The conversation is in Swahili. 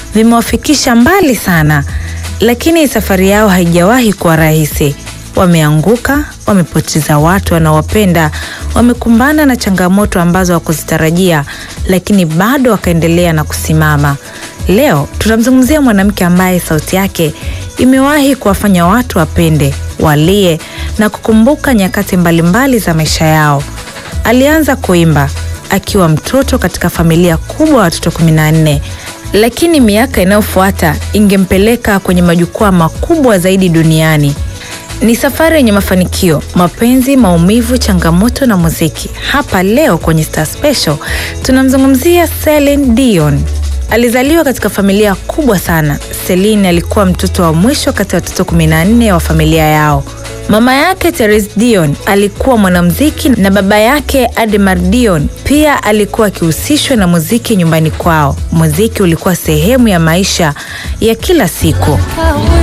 vimewafikisha mbali sana, lakini safari yao haijawahi kuwa rahisi. Wameanguka, wamepoteza watu wanaowapenda, wamekumbana na changamoto ambazo hawakuzitarajia, lakini bado wakaendelea na kusimama. Leo tunamzungumzia mwanamke ambaye sauti yake imewahi kuwafanya watu wapende, walie na kukumbuka nyakati mbalimbali za maisha yao. Alianza kuimba akiwa mtoto katika familia kubwa ya watoto kumi na nne, lakini miaka inayofuata ingempeleka kwenye majukwaa makubwa zaidi duniani. Ni safari yenye mafanikio, mapenzi, maumivu, changamoto na muziki. Hapa leo kwenye Star Special tunamzungumzia Celine Dion. Alizaliwa katika familia kubwa sana. Celine alikuwa mtoto wa mwisho kati ya watoto 14 wa familia yao. Mama yake Therese Dion alikuwa mwanamuziki na baba yake Ademar Dion pia alikuwa akihusishwa na muziki nyumbani kwao. Muziki ulikuwa sehemu ya maisha ya kila siku.